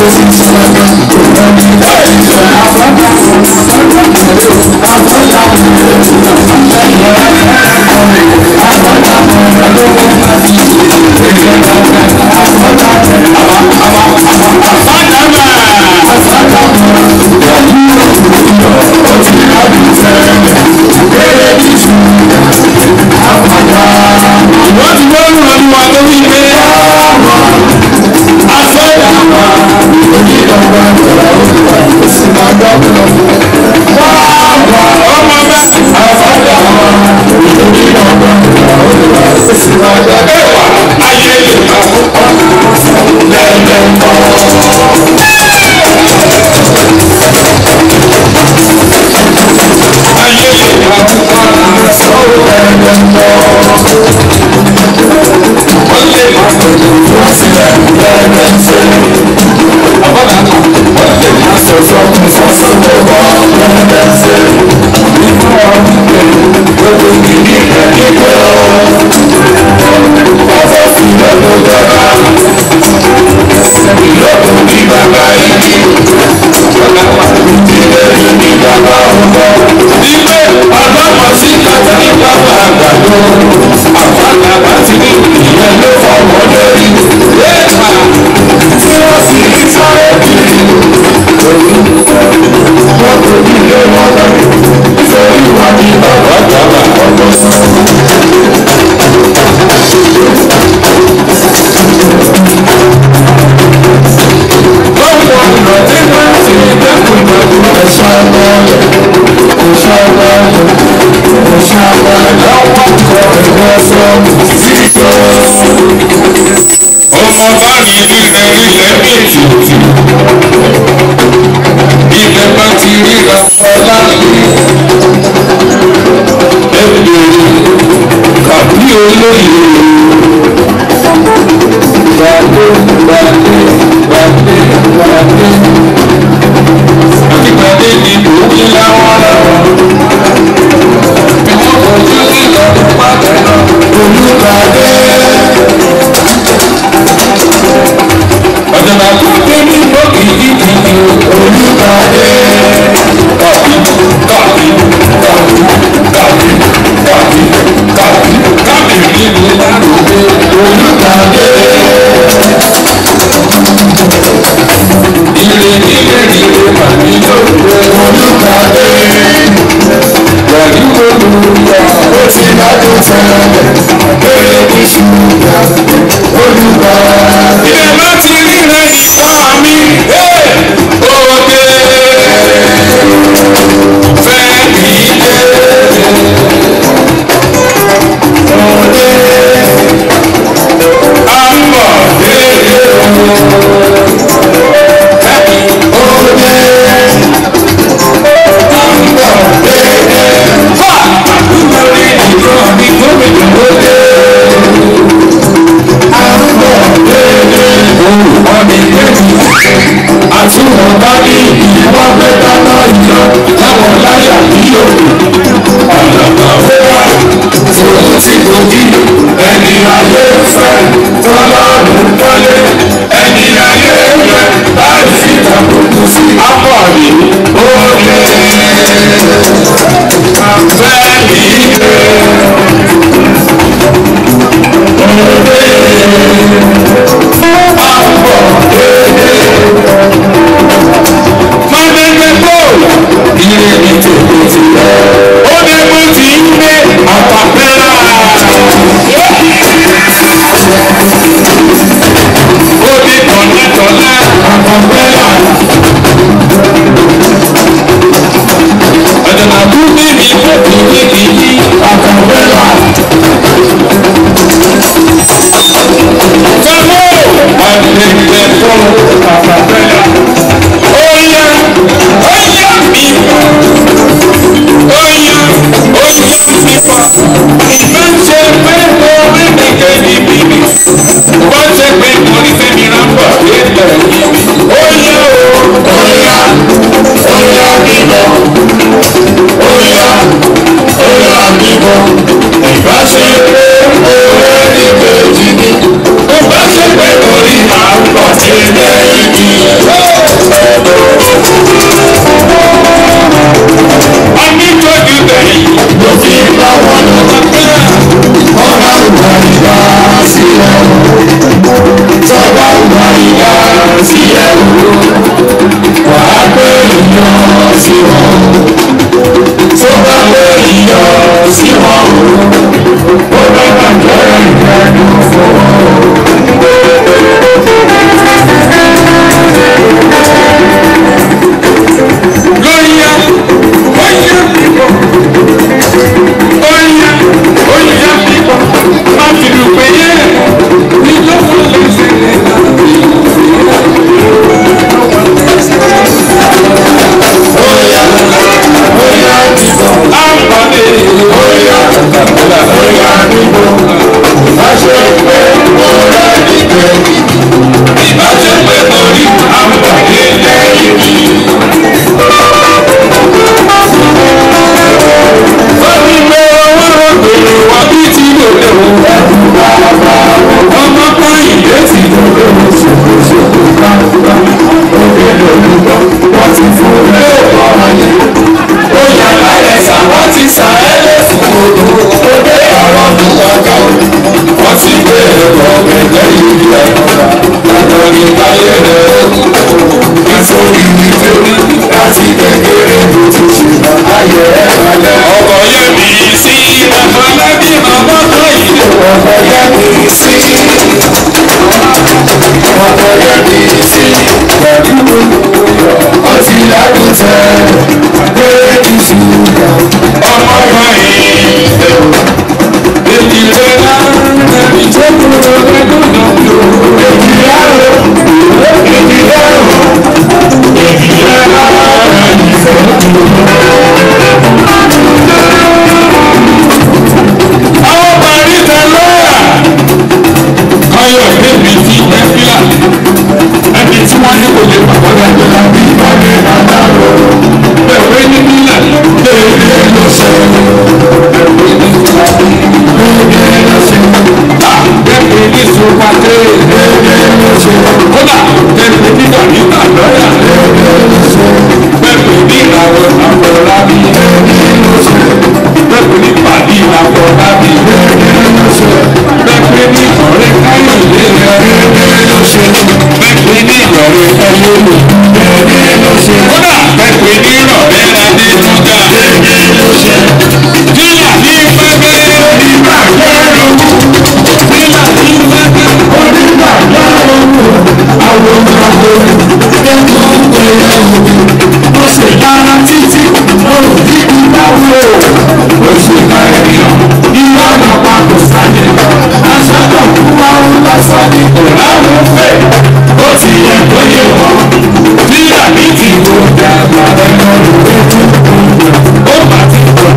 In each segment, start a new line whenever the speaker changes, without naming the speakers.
wọ́n ti gbọ́ ọ̀rọ̀ ọdún wa tó wí pé afẹ́dá ọmọ bẹ́ẹ̀ ẹwà ayé lè kọ́ ayé lè kọ́ ilé ọlọ́mọ sí kàtà ní bàbá àgbàdo àpáta bá ti ní ìyẹn ló fọwọ́ lórí lẹ́ẹ̀ka tí wọ́n sì ní sáré kiri wọ́n kò ní ilé wọn lọ nítorí wà ní bàbá àgbàdo ọ̀dọ́ sọ. Lọ́wọ́ ọ̀nà tí wọ́n ti dẹ́kun ìgbàgbọ́ ẹ̀ṣọ́ ọlọ́ọ̀lẹ̀ ọmọ bá mi nílẹ̀ ilẹ̀ méjì ilẹ̀ bá ti ríra ọlá ẹgbẹ̀rún kàbí olóyè gbàdé gbàdé gbàdé gbàdé àtìgbàdé ni òkè láwọn làwọn bí wọ́n kọjú sí ìlọrin pàtẹ́ náà olùgbàdé. ọ̀dọ̀nà tó dé ní lókè ìdíje olùgbàdé. kàbí kàbí kàbí kàbí kàbí kàbí kàbí nínú lálùbẹ́ olùgbàdé. Ire nílé nílé màmí lóde olùgbàdé. Pẹ̀lú olùyà ó ti dájú tẹ́lẹ̀ kéré ní ṣùgbọ́n olùgbàdé. Ilé má ti rí rẹ̀ ìfọ́ mi. Òde fẹ́ mi dé. Òde àbọ̀ dé. àti wọn bá ní ìwà mẹ́ta náà yọ láwọn láyà yíyọ ọ̀nà kan fẹ́ wá tòun ti gòkì ẹni ayé fẹ́ tọ́lọ́run kọ́lé ẹni ayé rẹ̀ láì fi tàbùkù sí apọ̀lì òde afẹ́ ìdè òde àpọ̀ èdè. Mọ̀lẹ́gbẹ̀ bọ́ọ̀lù ilé ní tèmi ti lọ. Ó ní mo ti ń gbé àpapẹ́rà. Ó ní tọ̀lẹ́tọ̀lẹ́ àpapẹ́rà. Ọ̀dọ̀nà kú bíbí kó kìí kìí àpapẹ́rà. Sọ́mọ́ àgbègbè fún àpapẹ́rà. Oya, oya mi pa, oya, oya mi pa. Ìbá ṣe pé orí mi kẹ́ni bíbí, bá ṣe pé orí fẹ́mi rámbà lélẹ̀ níbí. Oya o, oya, oya mi bọ̀, oya, oya mi bọ̀. Ìbá ṣe pé orí mi kẹ́ni bíbí, bá ṣe pé orí rámbà lélẹ̀ níbí. iyọ̀ sí wọn tó bá gbé iyọ̀ sí wọn ó bá bàjẹ́ ìrẹ́nu fún wọn.
Oya, oya bíbọ̀. Oya, oya bíbọ̀. Má fi dùpẹ́ yẹ. Ìjọba lè ṣe lè dàbí.
Oya, oya bíbọ̀.
Àǹfààní.
Oya, oya bíbọ̀. Má ṣe pé mo rẹ̀ nígbẹ́. Ìbá ṣe pé mo rí àǹfààní lẹ́yìn mi.
Fẹ́mi pé owó rògbòrò wá bí tí kò lè wò. Ọmọ kan ìdé tí kò lè wò.
Ṣòkòṣòkò gbangba, òde lòlùbọ̀, wọ́n ti fún lóòpọ̀ ayé. Ó yà lálẹ́ sà, wọ́n ti sà ẹ́ lé fún odò. Ó dé ọ̀rọ̀ mú ọjà òní. Wọ́n ti gbé ẹ̀kọ́ gẹ́gẹ́ yìí lẹ̀. Ọ̀dọ̀ ní báyé rẹ̀ ó. Nítorí nítorí láti kékeré ló ti ṣe láyé ẹ̀ lálẹ́.
Ọkọ̀ yẹ mi sí Afọlábí ọmọ kan ìdè.
Ọ̀pọ̀ yẹ mi sí. Ọ̀pọ̀ yẹ mi sí. Pẹ̀lú ọtí lágùntẹ̀ lórí ṣùgbọ́n.
Ọmọ kan ìdè. Èjì rẹ̀ náà ẹni tó kúrò lẹ́nu náà yóò.
Èjì lárò, èjì lárò, èjì lárò ìfẹ́.
Àwọn parí tẹ lọ́yà. Káyọ̀ débi ti Ẹ́fíà. Ẹni tí wọ́n ní kò lè pàpọ̀ lẹ́jọ́ lábí ìpàdé àdáró. Bẹ̀wé ní nílẹ̀ léèrè ló ṣe. Bẹ̀wé ní tàbí léèrè ló ṣe. Bẹ̀wé ní sùpàdé léèrè ló ṣe. Kódà bẹ̀wé ní dàbíkà lọ́yà léèrè ló ṣe. Bẹ̀wé ní ìràwọ̀ àfọlábí léèrè ló ṣe. Bẹ̀wé ní pàdé àfọlábí léèrè ló ṣe. Bẹ̀wé ní ọ̀rẹ́ káyọ̀ léèrè ló ṣe. Bẹ̀wé ní ìrọ̀rẹ́ káyọ̀ léèrè ló ṣe. Kódà bẹ̀wé ní ìrọ̀rẹ́ adé túgà léèrè ló ṣe. Kílà ní pẹ́pẹ́ nígbà gbẹ́rù. Kílà ní pẹ́pẹ́ onígbà gbẹ́rù.
Àwọn ọmọ akọrin kẹ́kọ̀ọ́ ń pẹ̀lẹ́ òbí. Ó ṣe dára títí, ó ò ní ìdáwó. Ó ṣe ká ènìyàn, ìwà àgbàpá kò sáyé. Aṣáájú kú àwọn lásán ní kò láwọn fẹ́. Ó ti yẹ kó yé wọn. Bí àbí ti wo dàgbà ẹ̀rọ ìwéjú. Ó bá ti pọ̀.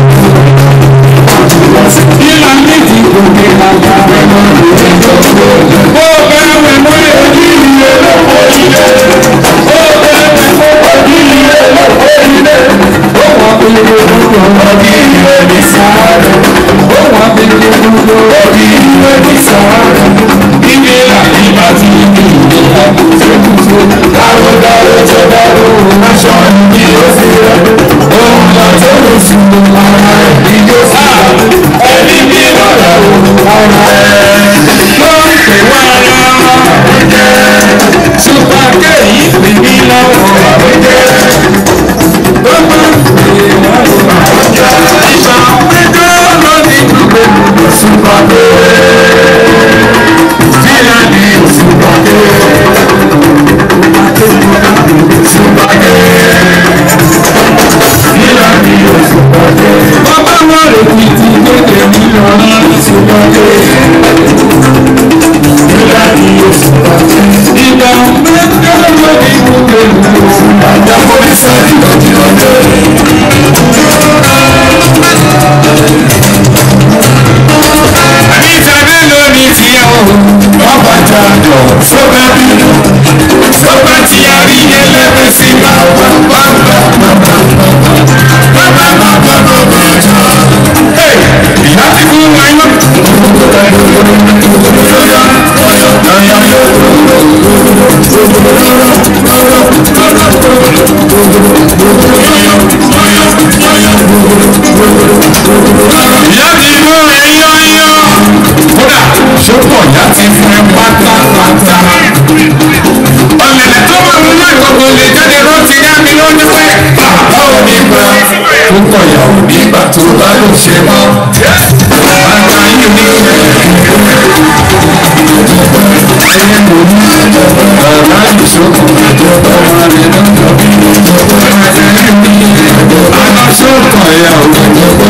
Bí àbí ti gòkè àgbà ẹ̀rọ ìwéjú. Ó bẹ̀rẹ̀ mọ́ èyí ilé lọ́wọ́ ilé. Ó bẹ̀rẹ̀ mọ́ èyí ilé lọ́wọ́ ilé. Ó wà pélé gbogbo ọdí ilé ní sáré. Ó wà pélé gbogbo ọdí ilé ní sáré. Ilé àti bàtí ìlú ìlú kùtùkùtù. Dáró dáró tó dáró aṣọ ìdí ó sì rẹ̀. Òun lọ tó lè sùn ara ẹ̀ ní yóò sì rẹ̀. Ẹni bí lọ́dọ̀ ara ẹ̀ ló ń pè wá ara wa. Ṣùgbọ́n kéyìí fi mí lọ́wọ́ àbújẹ́. Gbogbo ìwà ìwà ọjà ìgbà péjọ lórí gbogbo òṣùpàdé. Sílẹ̀ ní òṣùpàdé. Òṣùpàdé. Sílẹ̀ ní òṣùpàdé. Bàbá wọn rè kìtì kéde nínú ọ̀nà òṣùpàdé. Sílẹ̀ ní òṣùpàdé. Ìgbà péjọ lórí gbogbo òṣùpàdé. Àjàpọ̀ ìṣẹ́jú lọ́jọ́ ọjọ́ àbí ìtàgé lórí tiẹ̀ o. Bàbá jàdọ̀ sọ́gbà bínú. Sọ́gbà tí a rí ẹlẹ́gbẹ́ sí bàbá bàbá bàbá bàbá bàbá bàbá jọ. Ìyá ti fún wa yọ. Ìyá ti mú ẹyọ yọ. Kódà ṣọ́pọ̀ ìyá ti fún ẹ pátápátá. Ọ̀lẹ̀lẹ̀ tó máa mú náà gbogbo lè jáde rántí yá mi lójú pé tó bá ló ṣe mọ́. Bàbá yìí ní ẹyẹ kò ní bàbá ìṣòkò ọmọ rẹ̀ lọ́jọ́ bí. Aláṣọ́kọ̀ ẹ̀yà òun.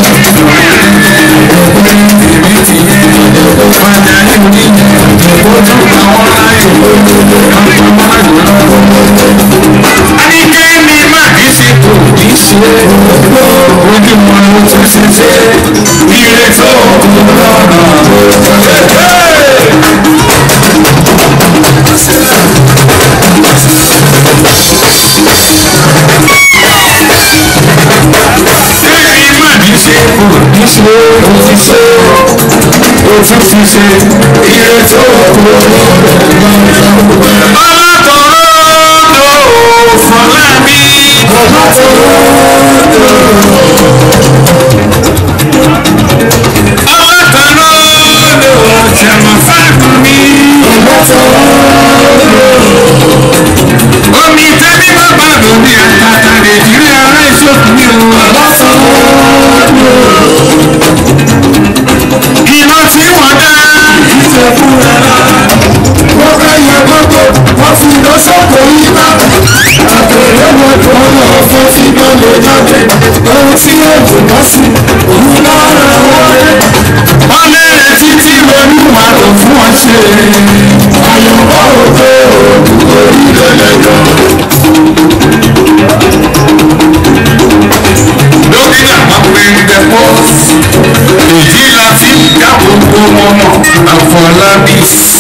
Èmi ti yẹ bàbá yìí ní ojú àwọn láyé ọmọ àgbọ̀n Anikẹ́ni má kì í ṣe kò ní ṣe ojú wọn ló tún ṣe ṣe ire tó kù lọ́nà. Kẹ́ni má kì í ṣe kò ní ṣe o ti ṣe o tún fi ṣe ire tó kù lọ́nà. Ọlọ́kọ̀ọ́rọ́ fọlábí. Ọlọ́kọ̀ọ́rọ́ ṣẹ̀mọ̀ fáàkùn mi. Omi tẹ́bí bá bá lómi àtàtà lè jírí ara ìṣòkùn mi o. Iná tí wọ́n dá. Ìṣe fún ẹ̀rọ. Wọ́n fẹ́ yẹ gbogbo, wọ́n fi lọ sọ́kò yí bá. Àtẹ̀lé wọn tó lọ fún sí lọ́lẹ̀ jáde. Ohun tí èjò bá sí, òun lára wọlé. Wọ́n lérè títí lóníwà tó fún wọn ṣe. Àyọ̀bọ̀ òkè òògùn orílẹ̀ lẹ́yọ̀. Dókítà máa pe dẹ́pọ̀. Èyí la fi dá gbogbo wọn mọ̀. Àfọlábí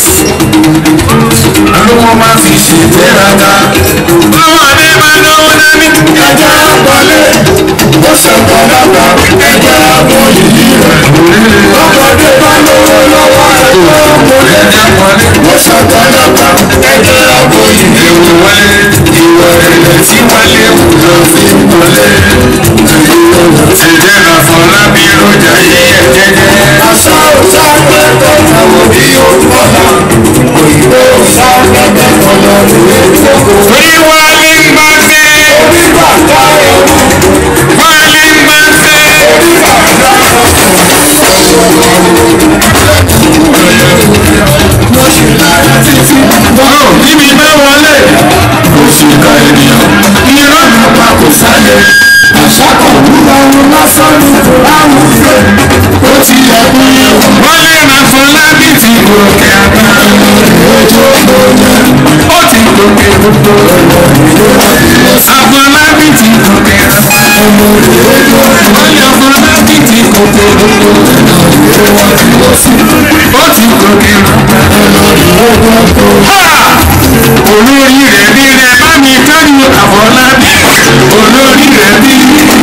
alówó máa fi ṣègbéraga. Ọmọdé máa lọ́wọ́ dání. Ẹja àpọ̀lé, ó ṣàpọ̀lápà, ẹja àpọ̀ yìí rẹ̀. Ọmọdé máa lọ́wọ́ lọ́wọ́ ẹ̀kọ́ ọmọdé. Ẹja àpọ̀lé, ó ṣàpọ̀lápà, ẹja àpọ̀ yìí rẹ̀. Ewu wọlé, ìwọ ẹ̀rẹ̀ tí wọlé wù lọ fi wọlé. Ṣèjẹ́ náà Fọlábí lójà yí ẹ̀ jẹ́jẹ́. Aṣọ òṣà pẹ́pẹ́ àwọn bí ó fọ́lá. Òyìnbó òṣà pẹ́pẹ́ fọlọ́ ìwé ìjókòó. Wíwá ní gbàgbé. Orí bàtà ẹ̀rù. Wá ní gbàgbé. Orí bàtà mo ṣe lára títí. Bọ́lá níbi bá wọlé. Oṣù ká ènìyàn. Irọ́ ló pa kò sálẹ̀. Àṣà kan wúlò ohun lásán ní àwọn ìfẹ́. Ó ti yẹ kó yẹ. Wọ́n lè máa fún lábì tí gòkè àgbà. Ojú ògbóni. Ó ti gòkè gbogbo. Àfọlábí ti gòkè àgbà. Wọ́n lè fún lábì tí gòkè gbogbo. Ó ti gòkè àgbà. Olórí rẹ̀ bí rẹ̀ bá mi tọ́jú Àfọlábí. Olórí rẹ̀ bí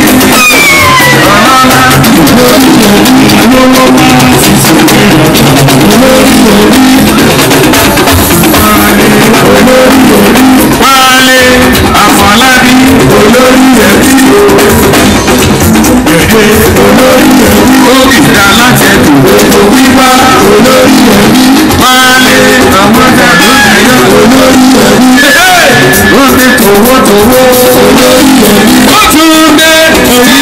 ọlọ́lá. Wálé Àfọlábí olórí rẹ̀ bí Òkìkà látẹ̀kù wíwá olórí ẹbí. Wálé ọmọdé lójúyọ olórí ẹbí. Ó ti tòwó tòwó olórí ẹbí. Ó tún dé orí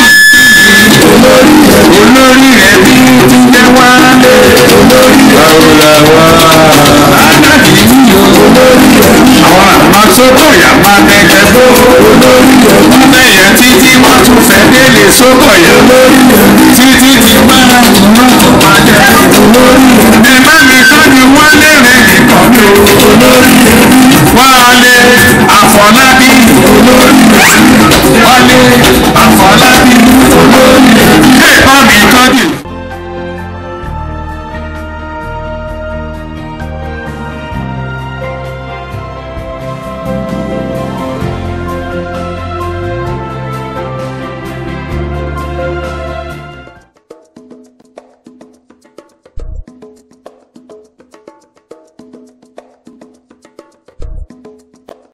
olórí ẹbí ti jẹ́ wálé olórí àwòlàwà. Adájú yìí olórí ẹbí. Àwọn àmọ́ sókò yà máa tẹ̀kẹ́ bó olórí ẹbí. Wọ́n bẹ̀yẹ títí wọ́n tún fẹ́ délé sókò yà olórí ẹbí. Títí ti máa ń mú ọ̀pàdé olórí ẹbí. Ẹ bá mi tọ́jú wálé rẹ̀ nìkan mi ò olórí ẹbí. Wálé Àfọlábí